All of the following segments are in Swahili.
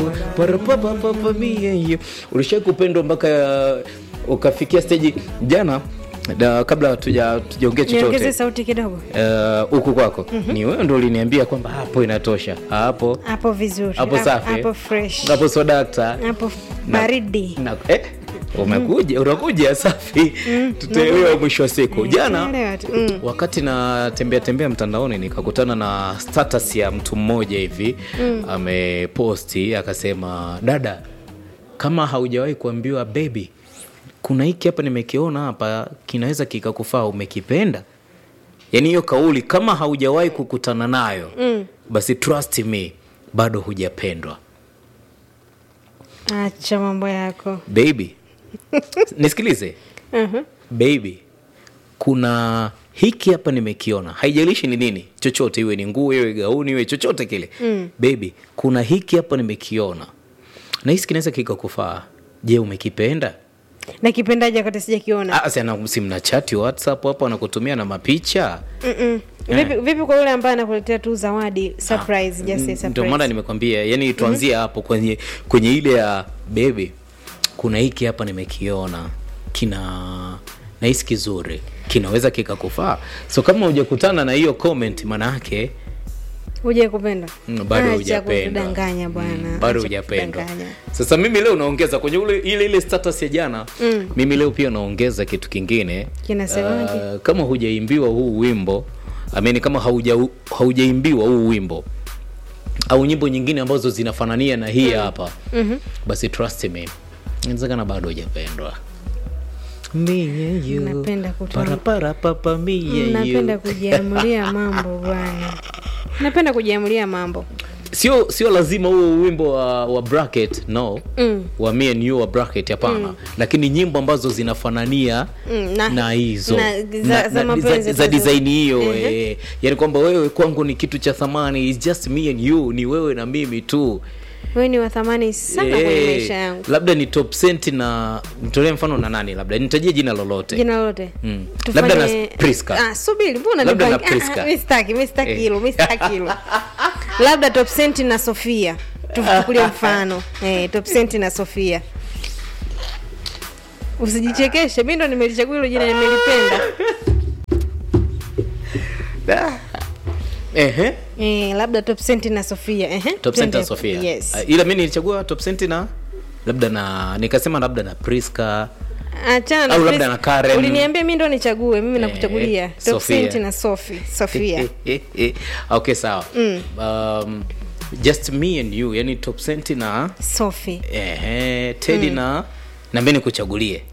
Parapapapapamie. ulishai kupendwa mpaka uh, ukafikia steji jana da, kabla tuja tujaongea niongeze chochote sauti kidogo uh, huku kwako ni wewe ndo uliniambia kwamba hapo inatosha hapo hapo vizuri hapo safi hapo fresh hapo sodakta hapo baridi na, eh, umekuja unakuja safi tutaelewa mwisho wa siku jana Tutaelewa tu. Mm. wakati natembea tembea mtandaoni nikakutana na status ya mtu mmoja hivi ameposti akasema dada kama haujawahi kuambiwa bebi kuna hiki hapa nimekiona hapa kinaweza kikakufaa umekipenda yaani hiyo kauli kama haujawahi kukutana nayo mm. basi trust me bado hujapendwa acha mambo yako baby nisikilize Mhm. baby kuna hiki hapa nimekiona haijalishi ni nini chochote iwe ni nguo iwe gauni iwe chochote kile mm. baby kuna hiki hapa nimekiona na hisi kinaweza kikakufaa je umekipenda na kipendaji wakati sijakiona Ah, si ana- si mna chati whatsapp hapo anakutumia na mapicha Mm-mm. vipi, vipi kwa yule ambaye anakuletea tu zawadi surprise just say N- ndio maana surprise nimekwambia yani tuanzie hapo kwenye kwenye ile ya baby kuna hiki hapa nimekiona kina nahisi kizuri kinaweza kikakufaa so kama hujakutana na hiyo comment manayake huje kupenda Mm, bado Acha hujapendwa kutudanganya bwana Mm, bado Acha hujapendwa kutudanganya. sasa mimi leo naongeza kwenye ule, ile ile status ya jana Mm. mimi leo pia naongeza kitu kingine Kinasemaje? Ah, kama hujaimbiwa huu wimbo amini kama hauja, haujaimbiwa huu wimbo au nyimbo nyingine ambazo zinafanania na hii hapa Mhm. basi trust me inawezekana bado hujapendwa Me and you, Napenda kutoa- para para papa, me and you. napenda kujiamulia mambo bwana napenda kujiamulia mambo sio sio lazima huo wimbo wa, wa bracket no Mm. wa me and you wa bracket hapana lakini nyimbo ambazo zinafanania Mm, na- na hizo na za- za mapenzi za, za tu. design hiyo Ehe. eh. yani kwamba wewe kwangu ni kitu cha thamani It's just me and you ni wewe na mimi tu wewe ni wa thamani sana kwenye Eh, maisha yangu labda ni top cent na nitolee mfano na nani labda nitajie jina lolote jina lolote Mm. Tufanye- Labda na Priska. Ah, subiri mbona Labda na nipangi- Priska. Ah, mi sitaki mi sitaki Eh. hilo mi sitaki hilo labda top senti na sofia tuchukulie mfano eh, top senti na sofia usijichekeshe mi ndo nimelichagua hilo jina nimelipenda Ehe. eh, labda top senti na sofia Ehe, top center twende. sofia yes. Ah, ila mi nilichagua top cent na labda na nikasema labda na priska achana na Au labda Pris- na Karen. uliniambia mi ndo nichague mimi Eh, nakuchagulia top Sofia. senti na sofi sofia okay sawa um, just me and you yani top cent na sofi ehe, tedi na na mi nikuchagulie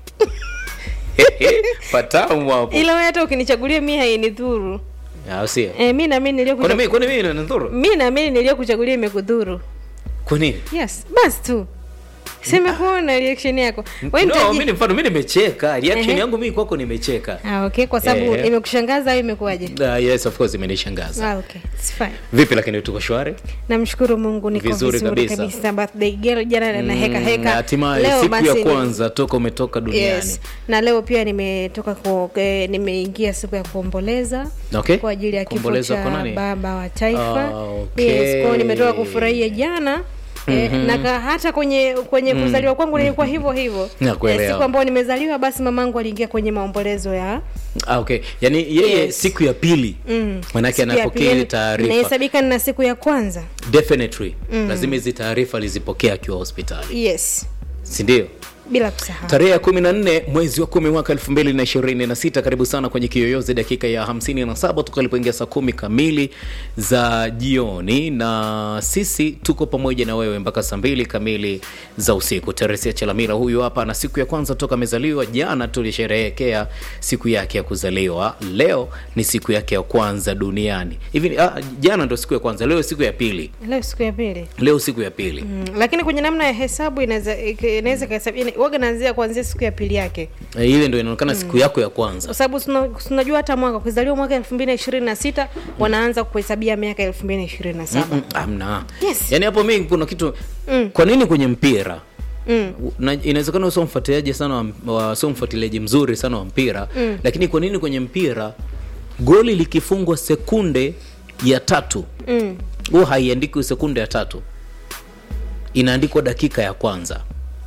patamu hapo ila we hata ukinichagulia mi hainidhuru au sio eh, mi namini kwani mi niliyokucha- kwani mi nanidhuru mi naamini niliyokuchagulia imekudhuru kwa nini yes basi tu simekuona reaction yako We no, nitaji- mi ni mfano mi nimecheka reaction Ehe. yangu mi kwako nimecheka ah, okay kwa sababu Eh. imekushangaza au imekuwaje uh, yes of course imenishangaza ah, okay. It's fine. vipi lakini tuko shwari namshukuru mungu niko Vizuri vizuri, kabisa. kabisa, birthday girl jana na heka Mm, heka na hatimaye Leo siku ya basi ni- kwanza toka umetoka duniani yes na leo pia nimetoka ku, eh, nimeingia siku ya kuomboleza Okay. kwa ajili ya kifo Kuomboleza cha kwa nani? baba wa taifa Ah, okay. yes kwao nimetoka kufurahia jana Eh, na ka, hata kwenye kwenye kuzaliwa kwangu nilikuwa hivyo hivyo Nakuelewa. siku ambayo nimezaliwa basi mamangu aliingia kwenye maombolezo ya ah, okay yaani yeye Yes. siku ya pili mm, manake siku ya anapokea pili. ile taarifa inahesabika nina siku ya kwanza definitely lazima hizi taarifa alizipokea akiwa hospitali yes sindio bila kusahau tarehe ya kumi na nne mwezi wa kumi mwaka elfu mbili na ishirini na sita karibu sana kwenye kiyoyozi dakika ya hamsini na saba tukalipoingia saa kumi kamili za jioni na sisi tuko pamoja na wewe mpaka saa mbili kamili za usiku teresia chelamila huyu hapa na siku ya kwanza toka amezaliwa jana tulisherehekea siku yake ya kuzaliwa leo ni siku yake ya kwanza duniani hivi ah, jana ndo siku ya kwanza leo siku ya pili leo siku ya pili leo siku ya pili Mm, lakini kwenye namna ya hesabu inaweza inaweza kahesabu yani, waga naanzia kuanzia siku ya pili yake Eh, ile ndo inaonekana siku yako ya kwanza kwa sababu tuna- tunajua hata mwaka ukizaliwa mwaka elfu mbili na ishirini na sita wanaanza kuhesabia miaka elfu mbili na ishirini na saba Mm, amna Yes. yaani hapo mi kuna kitu Mm. kwa nini kwenye mpira Mm. Na- inawezekana usio mfuatiliaji sana wa, wa sio mfuatiliaji mzuri sana wa mpira Mm. lakini kwa nini kwenye mpira goli likifungwa sekunde ya tatu Mm. huwa haiandiki sekunde ya tatu inaandikwa dakika ya kwanza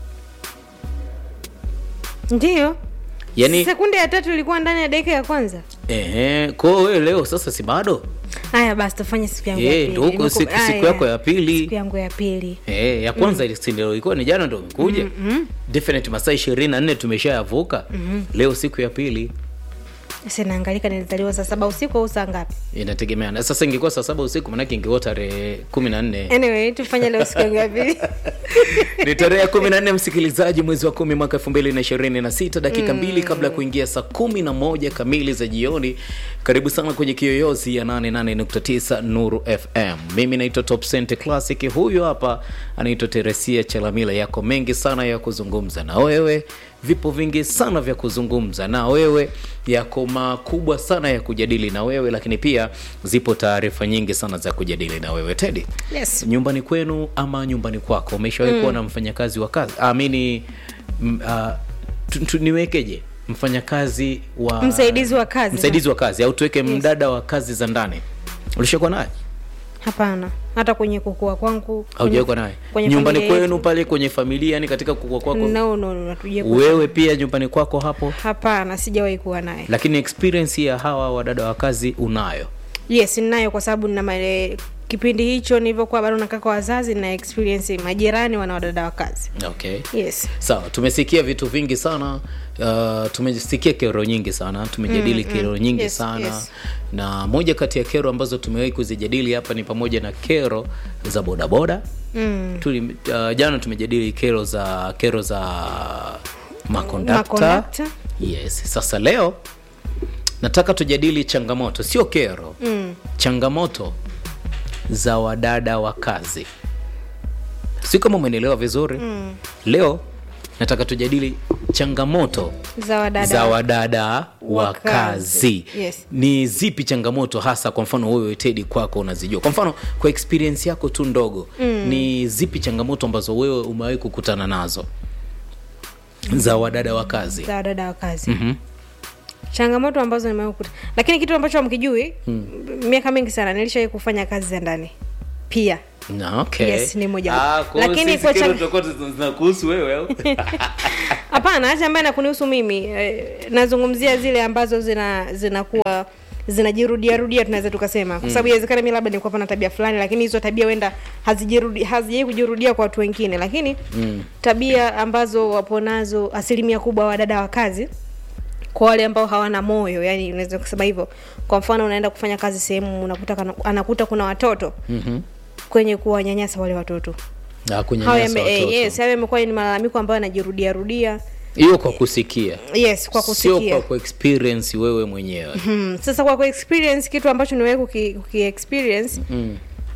ndio yani sekunde ya tatu ilikuwa ndani ya dakika ya kwanza ehe kwao wewe leo sasa si bado haya basi tufanye siku yangu ya Eh, pili. ndo huko Nimeku- siku, siku Aya, yako ya pili siku yangu ya pili Eh, ya kwanza mm. si ndio ilikuwa ni jana ndo imekuja mm-hmm. definite masaa ishirini na nne tumeshayavuka mm-hmm. leo siku ya pili sasa naangalika nilizaliwa saa saba usiku au saa ngapi inategemeana sasa ingekuwa saa saba usiku manake ingekuwa tarehe kumi na nne anyway tufanye leo siku yangu ya pili ni tarehe ya kumi na nne msikilizaji mwezi wa kumi mwaka elfu mbili na ishirini na sita dakika mbili kabla ya kuingia saa kumi na moja kamili za jioni karibu sana kwenye kiyoyozi ya 88.9 nuru fm mimi naitwa top Cent classic huyu hapa anaitwa teresia chalamila yako mengi sana ya kuzungumza na wewe vipo vingi sana vya kuzungumza na wewe yako makubwa sana ya kujadili na wewe lakini pia zipo taarifa nyingi sana za kujadili na wewe tedi yes nyumbani kwenu ama nyumbani kwako umeshawahi kuwa na mfanyakazi wa kazi amini niwekeje mfanyakazi wa Msaidizi wa kazi. msaidizi wa kazi au tuweke mdada wa kazi za ndani ulishakuwa naye hapana hata kwenye kukua kwangu haujawahi kuwa naye kwenye nyumbani familia kwenu yetu. pale kwenye familia yani katika kukua kwako no no no hatujawahi kuwa- wewe pia nyumbani kwako hapo hapana sijawahi kuwa naye lakini experience ya hawa wadada wa kazi unayo yes ninayo kwa sababu nina male- kipindi hicho nilivyokuwa bado nakaa kwa wazazi na experience majirani wana wadada wa kazi okay yes sawa tumesikia vitu vingi sana uh, tumesikia kero nyingi sana tumejadili mm, kero nyingi Yes, sana yes. na moja kati ya kero ambazo tumewahi kuzijadili hapa ni pamoja na kero za bodaboda mm. Tuli, uh, jana tumejadili kero za kero za makondakta Makondakta. yes sasa leo nataka tujadili changamoto sio kero Mm. changamoto za wadada wa kazi si kama umenielewa vizuri mm. leo nataka tujadili changamoto za wadada za wadada wa wa kazi, kazi. Yes. ni zipi changamoto hasa kwa mfano wewe tedi kwako unazijua kwa mfano kwa experience yako tu ndogo mm. ni zipi changamoto ambazo wewe umewahi kukutana nazo za wadada wa kazi za wadada wa kazi Mhm. changamoto ambazo nimekuta lakini kitu ambacho hamkijui miaka mingi sana nilishawai kufanya kazi za ndani pia Na, okay. Yes, ni moja Ah, wapo. kwa hiyo Lakini sisi kwa kero chang- tutakuwa tuna- zinakuhusu wewe au? hapana hata ambaye nakunihusu mimi eh, nazungumzia zile ambazo zina zinakuwa zinajirudia rudia tunaweza tukasema kwa sababu inawezekana mi labda nilikuwa na tabia fulani lakini hizo tabia huenda hazijirudi hazijai kujirudia kwa watu wengine lakini mm. tabia ambazo wapo nazo asilimia kubwa wadada wa kazi kwa wale ambao hawana moyo yani unaweza kusema hivyo kwa mfano unaenda kufanya kazi sehemu unakuta kana- anakuta kuna watoto Mhm. kwenye kuwanyanyasa wale watoto Ah, hayo kunyanyasa yame- eh, watoto. yes hayo yamekuwa ni malalamiko ambayo yanajirudia rudia hiyo kwa kusikia yes kwa sio kusikia kwa, kwa experience wewe mwenyewe hmm. sasa kwa kuexperience kitu ambacho niwewe kuki, kuki experience mm.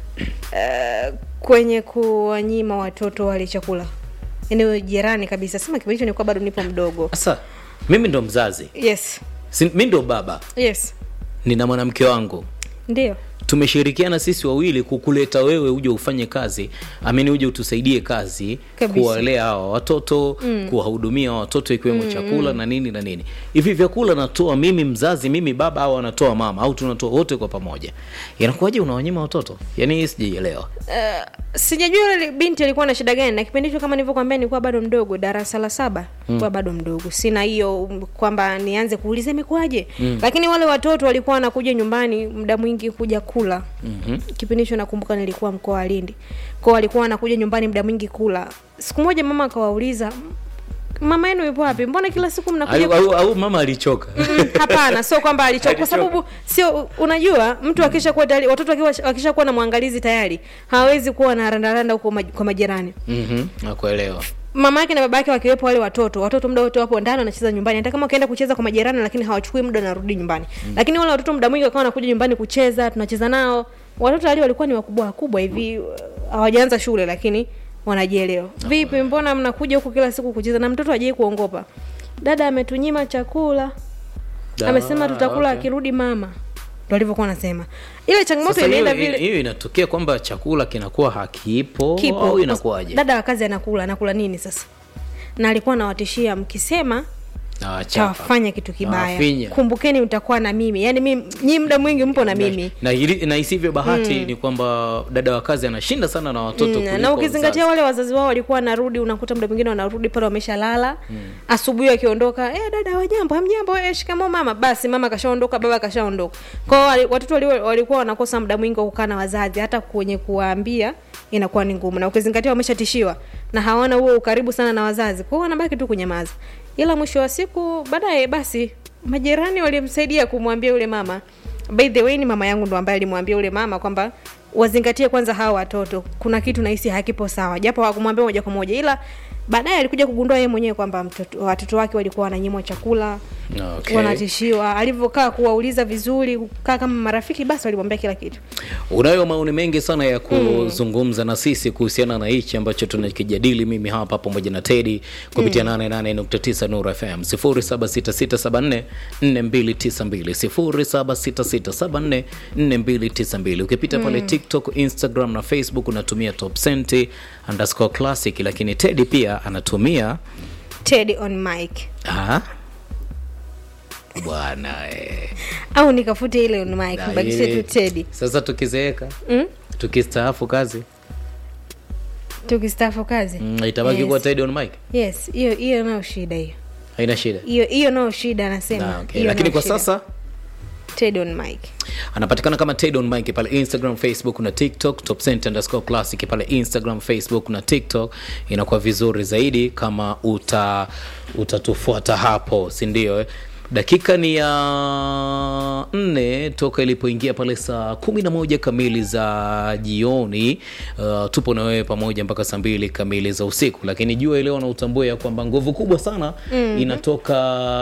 uh, kwenye kuwanyima watoto wale chakula eneo jirani kabisa sema kipindi hicho nilikuwa bado nipo mdogo sasa mimi ndo mzazi yes si, mi ndo baba yes nina mwanamke wangu ndio tumeshirikiana sisi wawili kukuleta wewe uje ufanye kazi amini uje utusaidie kazi Kabisa. kuwalea hawa watoto mm. kuwahudumia hawa watoto ikiwemo mm. chakula na nini na nini hivi vyakula natoa mimi mzazi mimi baba au anatoa mama au tunatoa wote kwa pamoja inakuwaje unawanyima watoto yaani hii sijaielewa uh, sijajua yule binti alikuwa na shida gani na kipindi hicho kama nilivyokwambia nilikuwa bado mdogo darasa la saba nilikuwa bado mdogo sina hiyo um, kwamba nianze kuuliza imekuwaje mm. lakini wale watoto walikuwa wanakuja nyumbani muda mwingi kuja kula mm-hmm. kipindi hicho nakumbuka nilikuwa mkoa wa lindi kwao walikuwa wanakuja nyumbani muda mwingi kula siku moja mama akawauliza mama yenu yupo wapi mbona kila siku mnakuja au, au, au mama alichoka Mm, hapana sio kwamba alichoka kwa sababu sio unajua mtu akisha kuwa tayari watoto wakiwa wakisha kuwa na mwangalizi tayari hawezi kuwa na randaranda huko maj, kwa majirani mm-hmm. nakuelewa mama yake na baba yake wakiwepo wale watoto watoto muda wote wapo ndani wanacheza nyumbani hata kama wakienda kucheza kwa majirani lakini hawachukui muda wanarudi nyumbani mm. lakini wale watoto muda mwingi wakawa wanakuja nyumbani kucheza tunacheza nao watoto wale walikuwa ni wakubwa wakubwa hivi uh, hawajaanza shule lakini wanajielewa vipi mbona mnakuja huku kila siku kucheza na mtoto hajai kuongopa dada ametunyima chakula Da, amesema tutakula okay. akirudi mama ndo alivyokuwa anasema ile changamoto Sasa hiyo inaenda vile hiyo inatokea kwamba chakula kinakuwa hakipo kipo au inakuwaje dada wa kazi anakula anakula nini sasa na alikuwa anawatishia mkisema Ah, chapa. tawafanya kitu kibaya finya. kumbukeni mtakuwa na mimi yaani mimi nyi muda mwingi mpo na mimi na, ili- na isivyo bahati ni kwamba dada wa kazi anashinda sana na watoto Mm, kuliko na ukizingatia mzazi. wale wazazi wao walikuwa wanarudi unakuta muda mwingine wanarudi pale wameshalala asubuhi wakiondoka eh dada wajambo hamjambo eh, shikamo mama basi mama kashaondoka baba kashaondoka kwao wali- watoto wali, walikuwa wanakosa muda mwingi wa kukaa na wazazi hata kwenye kuwaambia inakuwa ni ngumu na ukizingatia wameshatishiwa na hawana huo ukaribu sana na wazazi kwao wanabaki tu kunyamaza ila mwisho wa siku baadaye basi majirani walimsaidia kumwambia yule mama by the way ni mama yangu ndo ambaye alimwambia yule mama kwamba wazingatie kwanza hawa watoto kuna kitu nahisi hakipo sawa japo hawakumwambia moja kwa moja ila baadaye alikuja kugundua yeye mwenyewe kwamba mtoto- watoto wake walikuwa wananyimwa chakula Okay. wanatishiwa alivyokaa kuwauliza vizuri kukaa kama marafiki basi walimwambia kila kitu unayo maoni mengi sana ya kuzungumza na sisi kuhusiana na hichi ambacho tunakijadili mimi hapa pamoja na tedi kupitia 88.9 Nuru FM 0766744292 0766744292 ukipita pale TikTok, Instagram na Facebook unatumia top senti underscore classic, lakini Tedi pia anatumia Teddy on mic ah, bwana eh. au nikafute ile on mic Na mbakishe yeye- tu Teddy Sasa tukizeeka mm? tukistaafu kazi tukistaafu kazi mm, itabaki Yes. kuwa Teddy on mic, yes hiyo hiyo nayo shida hiyo haina shida. hiyo hiyo nayo shida anasema Na, okay. Hiyo Lakini nayo kwa shida. sasa Teddy on mic anapatikana kama Ted on Mike pale Instagram, Facebook na TikTok, top cent underscore classic pale Instagram, Facebook na TikTok. Inakuwa vizuri zaidi kama uta utatufuata hapo, si ndio? eh? Dakika ni ya nne toka ilipoingia pale saa kumi na moja kamili za jioni. Uh, tupo na wewe pamoja mpaka saa mbili kamili za usiku, lakini jua leo na utambue ya kwamba nguvu kubwa sana inatoka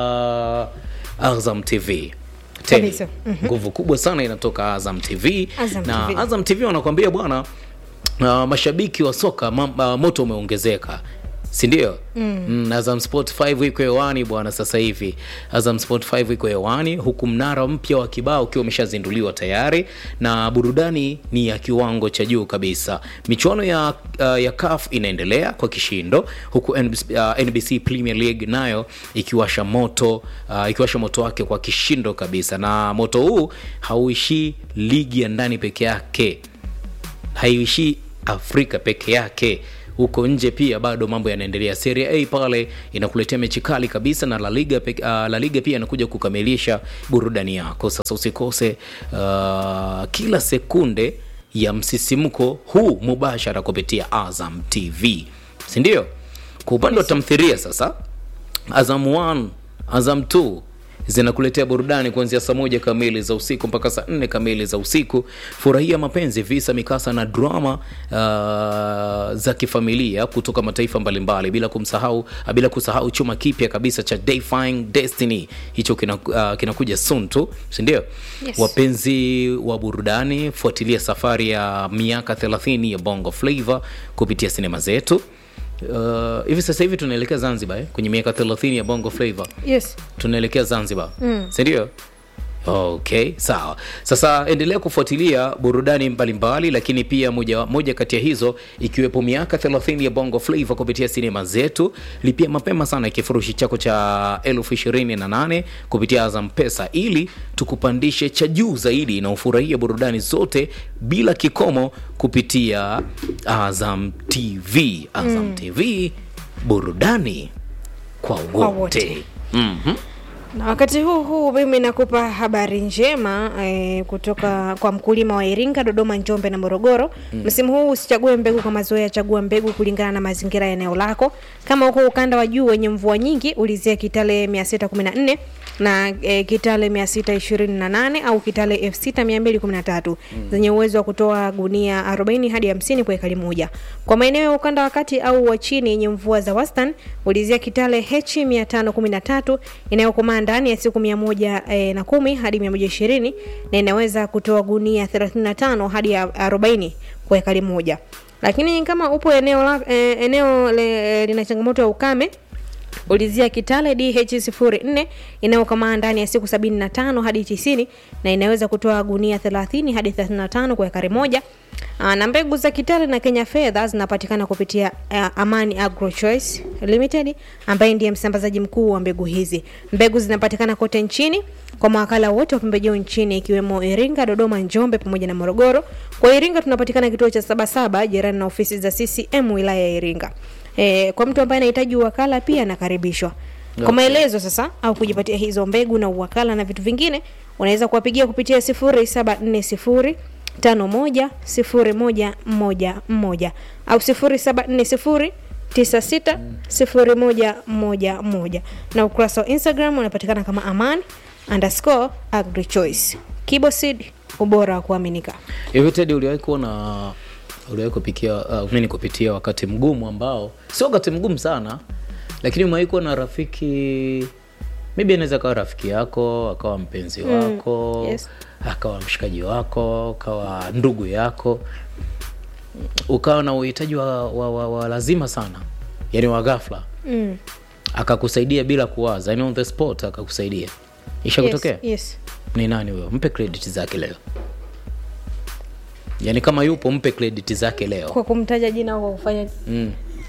Azam TV Teddy. Kabisa. nguvu kubwa sana inatoka Azam TV Azam na TV. Azam TV wanakuambia bwana, uh, mashabiki wa soka mam, uh, moto umeongezeka si ndio? mm. mm, Azam Sport 5 iko hewani bwana, sasa hivi Azam Sport 5 iko hewani, huku mnara mpya wa kibao ukiwa umeshazinduliwa tayari, na burudani ni ya kiwango cha juu kabisa. Michuano ya, uh, ya CAF inaendelea kwa kishindo, huku NBC, uh, NBC Premier League nayo ikiwasha moto uh, ikiwasha moto wake kwa kishindo kabisa, na moto huu hauishii ligi ya ndani peke yake haiishii Afrika peke yake, huko nje pia bado mambo yanaendelea. Serie A pale inakuletea mechi kali kabisa, na La Liga, pe- uh, La Liga pia inakuja kukamilisha burudani yako. Sasa usikose uh, kila sekunde ya msisimko huu mubashara kupitia Azam TV, si ndio? Kwa upande wa tamthilia sasa Azam 1, Azam 2 zinakuletea burudani kuanzia saa moja kamili za usiku mpaka saa nne kamili za usiku. Furahia mapenzi, visa, mikasa na drama uh, za kifamilia kutoka mataifa mbalimbali, bila kumsahau bila kusahau chuma kipya kabisa cha Defying Destiny. Hicho kina, uh, kinakuja soon tu, si ndio? Yes. Wapenzi wa burudani, fuatilia safari ya miaka 30 ya Bongo Flava kupitia sinema zetu. Uh, hivi sasa hivi tunaelekea Zanzibar eh? kwenye miaka 30 ya Bongo Flava yes tunaelekea Zanzibar mm. si ndio? Okay, sawa. Sasa endelea kufuatilia burudani mbalimbali, lakini pia moja, moja kati ya hizo ikiwepo miaka 30 ya Bongo Flava kupitia sinema zetu. Lipia mapema sana kifurushi chako cha elfu ishirini na nane kupitia Azam Pesa ili tukupandishe cha juu zaidi na ufurahie burudani zote bila kikomo kupitia Azam TV. Azam TV, burudani kwa Kwa wote. wote. Mhm. na wakati huu huu mimi nakupa habari njema eh, kutoka kwa mkulima wa Iringa, Dodoma, Njombe na Morogoro. Msimu huu usichague mbegu kwa mazoea, chagua mbegu kulingana na mazingira ya eneo lako. Kama uko ukanda wa juu wenye mvua nyingi, ulizia Kitale 614 na eh, Kitale 628 au Kitale F6213 zenye uwezo wa kutoa gunia 40 hadi 50 kwa ekari moja. Kwa maeneo ya ukanda wa kati au wa chini yenye mvua za wastani, ulizia Kitale H513 inayokomaa ndani ya siku 110 eh, na kumi hadi 120 na inaweza kutoa gunia 35 hadi ya 40 kwa ekari moja. Lakini kama upo eneo la, eh, eneo le, lina changamoto ya ukame ulizia kitale dh04 inayokomaa ndani ya siku 75 hadi 90 na inaweza kutoa gunia 30 hadi 35 kwa ekari moja Aa, na mbegu za kitale na kenya fedha zinapatikana kupitia uh, amani agro choice limited ambaye ndiye msambazaji mkuu wa mbegu hizi mbegu zinapatikana kote nchini kwa mawakala wote wa pembejeo nchini ikiwemo iringa dodoma njombe pamoja na morogoro kwa iringa tunapatikana kituo cha sabasaba jirani na ofisi za ccm wilaya ya iringa e, kwa mtu ambaye anahitaji uwakala pia anakaribishwa kwa Okay. maelezo sasa au kujipatia hizo mbegu na uwakala na vitu vingine unaweza kuwapigia kupitia 0740 51 0111 au 0740 96 0111 na ukurasa wa instagram unapatikana kama aman underscore agrichoice kibosid ubora wa kuaminika hivi tedi uliwahi kuona uliwahi kupikia uh, nini kupitia wakati mgumu ambao sio wakati mgumu sana lakini umewahi kuwa na rafiki maybe anaweza akawa rafiki yako akawa mpenzi wako yes. akawa mshikaji wako akawa ndugu yako ukawa na uhitaji wa, wa, wa, wa lazima sana yani wa ghafla mm. akakusaidia bila kuwaza yani on the spot akakusaidia ishakutokea yes, yes. ni nani huyo mpe credit zake leo yaani kama yupo mpe credit zake leo kwa kumtaja jina au kwa kufanya mm.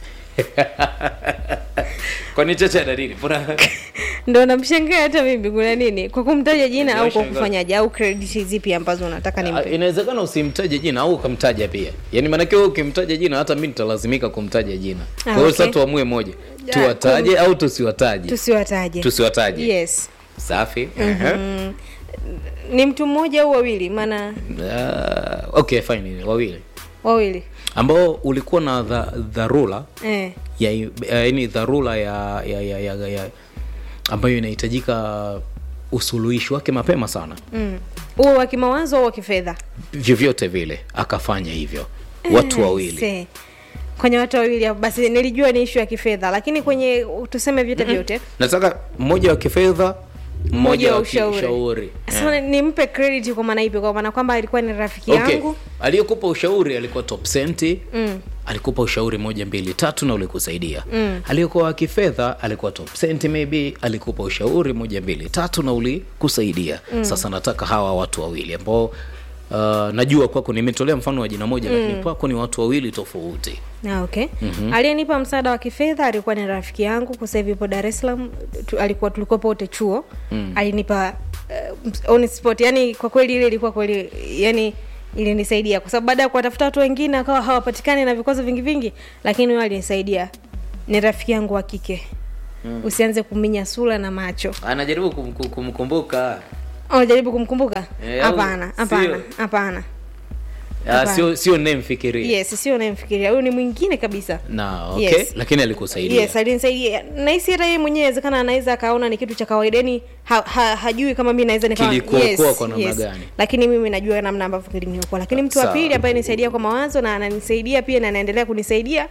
kwani chocha dalili ndo namshangaa hata mimi kuna nini kwa kumtaja jina au kwa Nimeshangaa. kufanyaje au credit zipi ambazo unataka nimpe inawezekana usimtaje jina au ukamtaja pia yaani maanake wewe ukimtaja jina hata mi nitalazimika kumtaja jina kwa hiyo okay. sasa tuamue moja tuwataje au tusiwataje tusiwataje tusiwataje yes safi mm. ni mtu mmoja au wawili maana uh, okay fine wawili wawili ambao ulikuwa na dha, dharura eh. ya yaani dharura ya, ya, ya, ya, ya ambayo inahitajika usuluhishi wake mapema sana mm. huo wa kimawazo au wa kifedha vyovyote vile akafanya hivyo watu wawili Se. kwenye watu wawili hapo, basi nilijua ni ishu ya kifedha lakini kwenye tuseme vyote vyote nataka mmoja wa kifedha mmoja wa wa ushauri. kiushauri sasa nimpe credit kwa maana ipi kwa maana kwamba alikuwa ni rafiki okay. yangu aliyekupa ushauri alikuwa top senti mm. alikupa ushauri moja mbili tatu na ulikusaidia mm. aliyekuwa wa kifedha alikuwa top senti maybe alikupa ushauri moja mbili tatu na ulikusaidia mm. sasa nataka hawa watu wawili ambao uh, najua kwako nimetolea mfano wa jina moja mm. lakini kwako ni watu wawili tofauti Ah, okay mm-hmm. aliyenipa msaada wa kifedha alikuwa ni rafiki yangu kwa sasa hivi ipo dar es salaam tu, alikuwa tulikuwa wote chuo mm. alinipa uh, on spot yani kwa kweli ile ilikuwa kweli yani ilinisaidia kwa sababu baada ya kuwatafuta watu wengine akawa hawapatikani na vikwazo vingi vingi lakini huyo alinisaidia ni rafiki yangu wa kike mm. usianze kuminya sura na macho anajaribu kum, kum, kumkumbuka oh, jaribu kumkumbuka Eh, au hapana hapana sio? hapana Ah, Hapana. sio sio nemfikiria yes sio unayemfikiria huyu ni mwingine kabisa na okay Yes. lakini alikusaidia yes alinisaidia nahisi hata yeye mwenyewe inawezekana anaweza akaona ni kitu cha kawaida yani ha, ha, hajui kama mi naweza nikawa- Kilikuokoa kwa namna gani? lakini mimi najua namna ambavyo kiliniokoa lakini mtu wa Sawa. pili ambaye nisaidia kwa mawazo na ananisaidia pia na anaendelea kunisaidia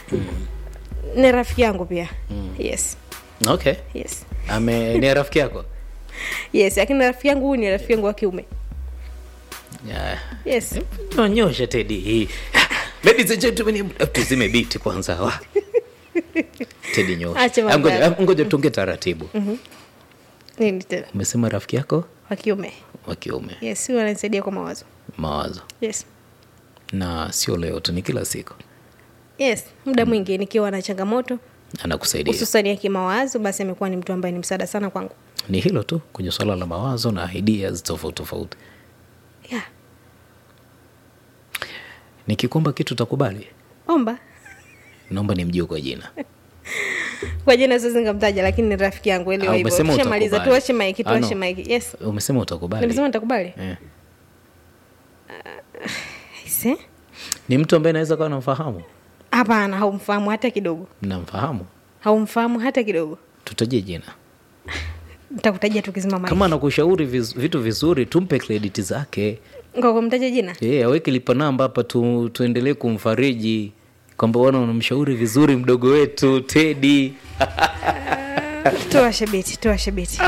ni rafiki yangu pia yes okay yes ame ni rafiki yako yes lakini rafiki yangu huyu ni rafiki yangu wa kiume yeah. yes nyonyosha tedi hii ladies and gentlemen tuzime biti kwanza wa tedi nyosha Acha mambo Ah, ngoja yako. ah, ngoja tuongee taratibu nini tena umesema rafiki yako wa kiume wa kiume yes huyu ananisaidia kwa mawazo mawazo yes na sio leo tu ni kila siku yes muda mwingi nikiwa na changamoto anakusaidia hususani ya kimawazo basi amekuwa ni mtu ambaye ni msaada sana kwangu ni hilo tu kwenye swala la mawazo na ideas tofauti tofauti yeah. nikikomba kitu utakubali omba naomba nimjue kwa jina kwa jina siwezi nikamtaja lakini ni rafiki yangu elewa Ah, hivyo umesema tushamaliza utakubali. tuache maiki Ah, no. tuache maiki yes umesema utakubali nimesema nitakubali eh. Aise. ni mtu ambaye naweza kawa namfahamu hapana haumfahamu hata kidogo namfahamu haumfahamu hata kidogo tutajie jina nitakutajia tukizima maiki kama anakushauri viz, vitu vizuri tumpe krediti zake kwa kumtaja jina yeah, aweke lipa namba hapa tu, tuendelee kumfariji kwamba wana unamshauri vizuri mdogo wetu tedi tuwashe biti tuwashe biti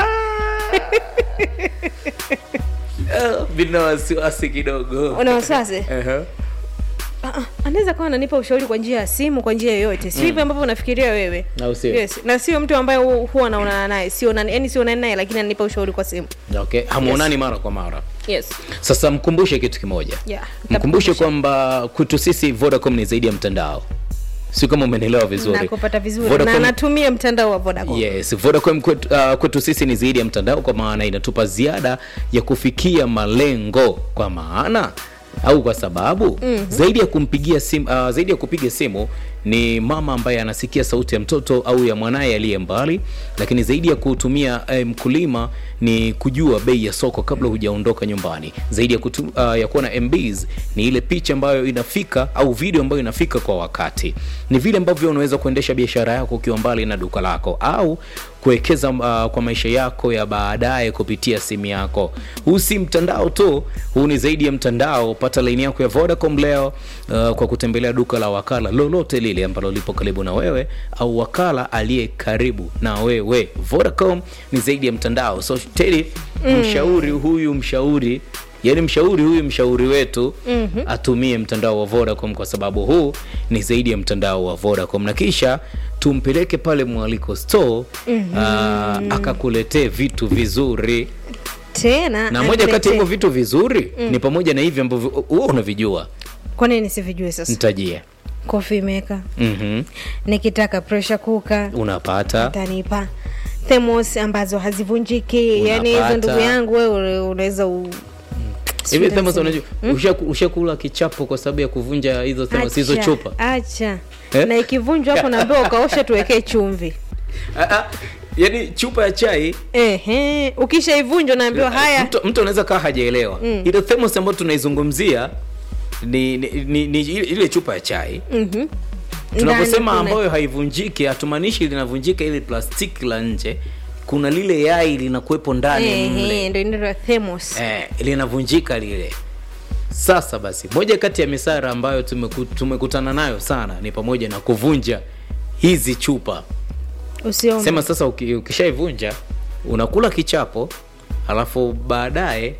bina wasiwasi kidogo una wasiwasi Ehe. Ah, ah, anaweza kawa ananipa ushauri kwa njia ya simu kwa njia yoyote sio hivyo ambavyo unafikiria wewe Au sio? yes. na sio mtu ambaye hu- huwa naonana naye sio yani sionani naye lakini ananipa ushauri kwa simu okay hamuonani mara kwa mara yes sasa mkumbushe kitu kimoja Yeah, mkumbushe nitakukumbusha. kwamba kwetu sisi vodacom ni zaidi ya mtandao si kama umenielewa vizuri nakupata vizuri Vodacom- na natumia mtandao wa vodacom yes vodacom kwetu, uh, kwetu sisi ni zaidi ya mtandao kwa maana inatupa ziada ya kufikia malengo kwa maana au kwa sababu mm-hmm. zaidi ya kumpigia simu uh, zaidi ya kupiga simu ni mama ambaye anasikia sauti ya mtoto au ya mwanaye aliye mbali lakini zaidi ya kutumia eh, mkulima ni kujua bei ya soko kabla hujaondoka nyumbani zaidi ya, kutu, uh, ya kuwa na mbs ni ile picha ambayo inafika au video ambayo inafika kwa wakati ni vile ambavyo unaweza kuendesha biashara yako ukiwa mbali na duka lako au kuwekeza uh, kwa maisha yako ya baadaye kupitia simu yako huu si mtandao tu huu ni zaidi ya mtandao pata laini yako ya vodacom leo uh, kwa kutembelea duka la wakala lolote lile ambalo lipo karibu na wewe au wakala aliye karibu na wewe vodacom ni zaidi ya mtandao so tedi mm. mshauri huyu mshauri yaani mshauri huyu mshauri wetu mm-hmm. atumie mtandao wa vodacom kwa sababu huu ni zaidi ya mtandao wa vodacom na kisha tumpeleke pale mwaliko store mm-hmm. akakuletee vitu vizuri tena na moja kati ya aniletee- hivyo vitu vizuri mm. ni pamoja na hivi ambavyo huwa unavijua kwa nini nisivijue sasa nitajie coffee maker mm-hmm. nikitaka pressure cooker unapata atanipa themos ambazo hazivunjiki yani hizo Unapata. ndugu yangu wewe unaweza u... hivi Sijui themos nasema. unajua ushaku- ushakula kichapo kwa sababu ya kuvunja hizo themos hizo Acha, chupa acha Eh? na ikivunjwa hapo naambiwa ukaosha tuwekee chumvi Ah, ah, yaani chupa ya chai Ehe, ukishaivunjwa naambiwa haya mtu, mtu anaweza kaa hajaelewa mm. ile thermos ambayo tunaizungumzia ni, ni, ni, ni ile ile chupa ya chai mhm. tunaposema Ndani kuna- ambayo haivunjiki hatumaanishi linavunjika ile plastiki la nje kuna lile yai linakuwepo ndani Ehe, mle ndio inaitwa thermos eh, linavunjika lile sasa basi moja kati ya misara ambayo tumeku, tumekutana nayo sana ni pamoja na kuvunja hizi chupa usiombe sema sasa uki- ukishaivunja unakula kichapo alafu baadaye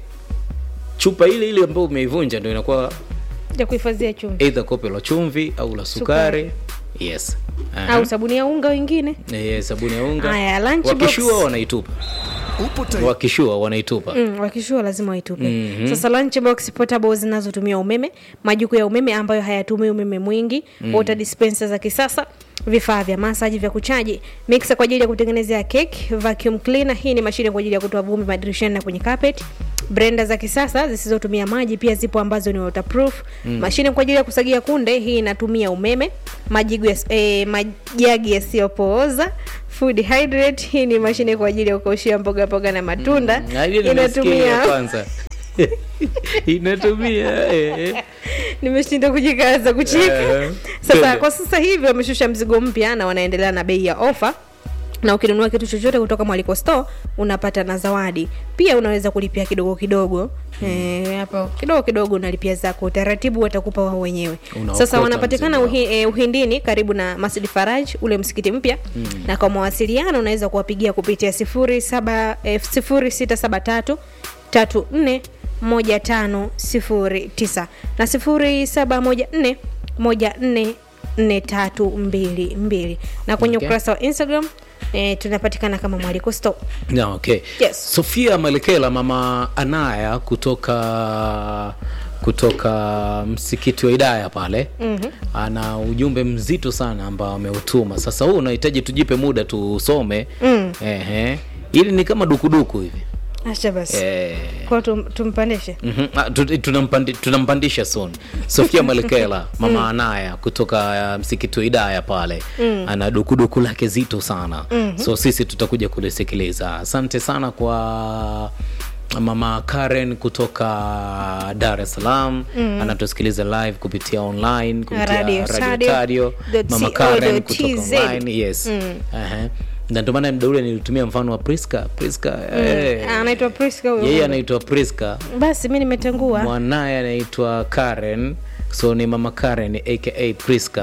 chupa ile ile ambayo umeivunja ndo inakuwa ya kuhifadhia chumvi eidha kope la chumvi au la sukari yes Aha. au sabuni ya unga wengine Eh, sabuni ya unga Haya, lunch wakishua box. wanaitupa Upo tayari? wakishua wanaitupa Mm, wakishua lazima waitupe sasa lunchbox portable zinazotumia umeme majuku ya umeme ambayo hayatumii umeme mwingi mm. water dispenser za kisasa vifaa vya masaji vya kuchaji mixer kwa ajili ya kutengenezea cake vacuum cleaner hii ni mashine kwa ajili ya kutoa vumbi madirishani na kwenye carpet brenda za kisasa zisizotumia maji pia zipo ambazo ni waterproof mm. mashine kwa ajili ya kusagia kunde hii inatumia umeme majigu ya, eh, majagi yasiyopooza food hydrate hii ni mashine kwa ajili ya kukaushia mboga mboga na matunda Na ile nimesikia ile ya kwanza inatumia eh. nimeshinda kujikaza kucheka Eh, sasa twende. kwa sasa hivi wameshusha mzigo mpya na wanaendelea na bei ya ofa na ukinunua kitu chochote kutoka mwaliko store unapata na zawadi pia unaweza kulipia kidogo kidogo Eh, hapo kidogo kidogo unalipia zako utaratibu watakupa wao wenyewe Unaokota sasa wanapatikana mzigo uhi, eh, uhindini karibu na masjid faraj ule msikiti mpya mm. na kwa mawasiliano unaweza kuwapigia kupitia sifuri saba eh, sifuri sita saba tatu tatu nne moja tano sifuri tisa na sifuri saba moja nne moja nne nne tatu mbili mbili na kwenye Okay. ukurasa wa instagram eh, tunapatikana kama mwaliko store Na, okay. Yes. sofia malekela mama anaya kutoka kutoka msikiti wa idaya pale mm-hmm. ana ujumbe mzito sana ambao ameutuma sasa huu unahitaji tujipe muda tusome mm. Ehe. ili ni kama dukuduku hivi acha basi eh. kwa tum, tumpandishe Mhm. Ah, tu- tunampandi- tunampandisha son sofia malekela mama anaya kutoka uh, msikiti wa idaya pale ana dukuduku lake zito sana so sisi tutakuja kulisikiliza asante sana kwa mama karen kutoka dar es salaam anatusikiliza live kupitia online kupitia Radio radio Sadio tadio dot mama co karen dot kutoka TZ. online yes Ehe. na ndio maana mda ule nilitumia mfano wa priska priska eh, anaitwa priska huyo yeye anaitwa priska basi mi nimetangua mwanaye anaitwa karen so ni mama karen aka priska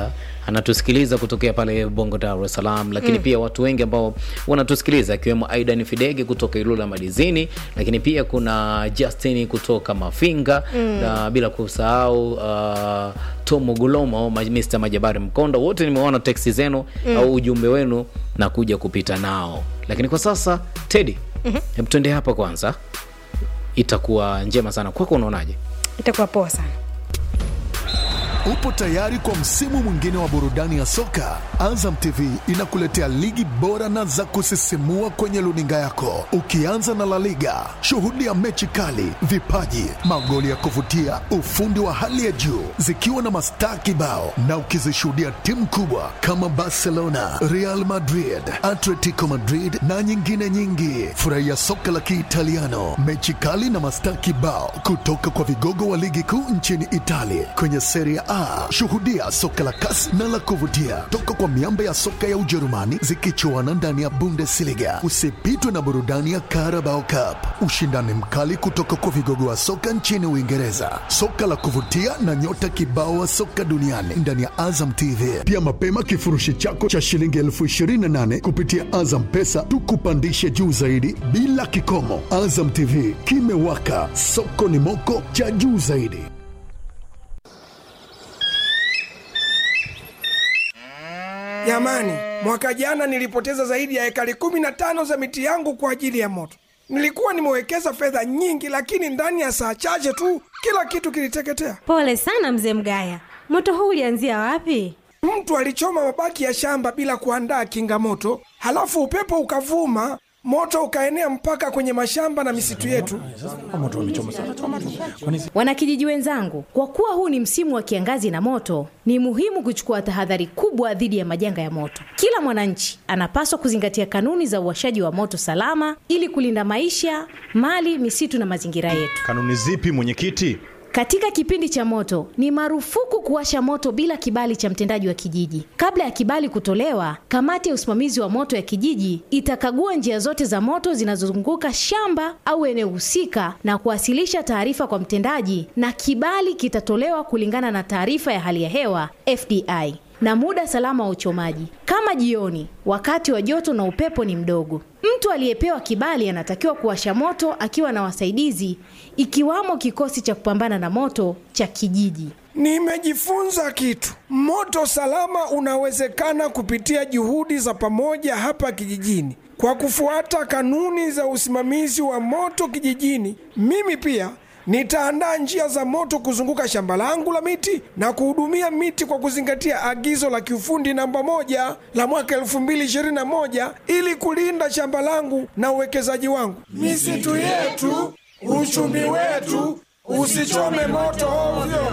anatusikiliza kutokea pale Bongo, Dar es Salaam, lakini pia watu wengi ambao wanatusikiliza akiwemo Aidan Fidege kutoka Ilula Madizini, lakini pia kuna Justin kutoka Mafinga na bila kusahau uh, Tomo Gulomo, Ma- Mr Majabari Mkondo, wote nimeona teksi zenu au ujumbe wenu na kuja kupita nao, lakini kwa sasa Teddy, hebu tuende hapa kwanza, itakuwa njema sana kwako. Unaonaje? itakuwa poa sana Upo tayari kwa msimu mwingine wa burudani ya soka? Azam TV inakuletea ligi bora na za kusisimua kwenye luninga yako, ukianza na La Liga. Shuhudia mechi kali, vipaji, magoli ya kuvutia, ufundi wa hali ya juu, zikiwa na mastaa kibao, na ukizishuhudia timu kubwa kama Barcelona, Real Madrid, Atletico Madrid na nyingine nyingi. Furahia soka la Kiitaliano, mechi kali na mastaa kibao kutoka kwa vigogo wa ligi kuu nchini Italia kwenye Serie A. Shuhudia soka la kasi na la kuvutia toka kwa miamba ya soka ya Ujerumani zikichuana ndani ya Bundesliga. Usipitwe na burudani ya Carabao Cup, ushindani mkali kutoka kwa vigogo wa soka nchini Uingereza, soka la kuvutia na nyota kibao wa soka duniani ndani ya Azam TV. Pia mapema kifurushi chako cha shilingi elfu ishirini na nane kupitia Azam Pesa tukupandishe juu zaidi bila kikomo. Azam TV kimewaka, soko ni moko cha juu zaidi. Jamani, mwaka jana nilipoteza zaidi ya ekari kumi na tano za miti yangu kwa ajili ya moto. Nilikuwa nimewekeza fedha nyingi, lakini ndani ya saa chache tu kila kitu kiliteketea. Pole sana mzee Mgaya, moto huu ulianzia wapi? Mtu alichoma mabaki ya shamba bila kuandaa kinga moto, halafu upepo ukavuma, moto ukaenea mpaka kwenye mashamba na misitu yetu. Wanakijiji wenzangu, kwa kuwa huu ni msimu wa kiangazi na moto, ni muhimu kuchukua tahadhari kubwa dhidi ya majanga ya moto. Kila mwananchi anapaswa kuzingatia kanuni za uwashaji wa moto salama ili kulinda maisha, mali, misitu na mazingira yetu. Kanuni zipi mwenyekiti? Katika kipindi cha moto ni marufuku kuwasha moto bila kibali cha mtendaji wa kijiji. Kabla ya kibali kutolewa, kamati ya usimamizi wa moto ya kijiji itakagua njia zote za moto zinazozunguka shamba au eneo husika na kuwasilisha taarifa kwa mtendaji, na kibali kitatolewa kulingana na taarifa ya hali ya hewa FDI na muda salama wa uchomaji, kama jioni, wakati wa joto na upepo ni mdogo. Mtu aliyepewa kibali anatakiwa kuwasha moto akiwa na wasaidizi, ikiwamo kikosi cha kupambana na moto cha kijiji. Nimejifunza kitu. Moto salama unawezekana kupitia juhudi za pamoja hapa kijijini. Kwa kufuata kanuni za usimamizi wa moto kijijini, mimi pia nitaandaa njia za moto kuzunguka shamba langu la miti na kuhudumia miti kwa kuzingatia agizo la kiufundi namba moja la mwaka 2021 ili kulinda shamba langu na uwekezaji wangu. Misitu yetu, uchumi wetu, usichome moto ovyo.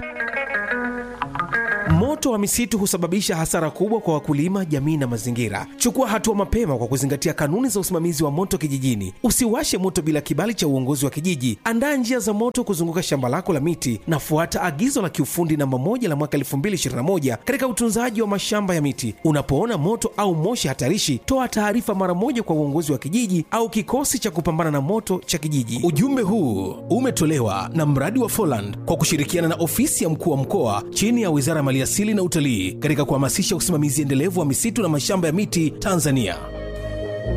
Moto wa misitu husababisha hasara kubwa kwa wakulima, jamii na mazingira. Chukua hatua mapema kwa kuzingatia kanuni za usimamizi wa moto kijijini. Usiwashe moto bila kibali cha uongozi wa kijiji. Andaa njia za moto kuzunguka shamba lako la miti na fuata agizo la kiufundi namba moja la mwaka 2021 katika utunzaji wa mashamba ya miti. Unapoona moto au moshi hatarishi, toa taarifa mara moja kwa uongozi wa kijiji au kikosi cha kupambana na moto cha kijiji. Ujumbe huu umetolewa na mradi wa Foland kwa kushirikiana na ofisi ya mkuu wa mkoa chini ya Wizara ya Maliasili na Utalii katika kuhamasisha usimamizi endelevu wa misitu na mashamba ya miti Tanzania.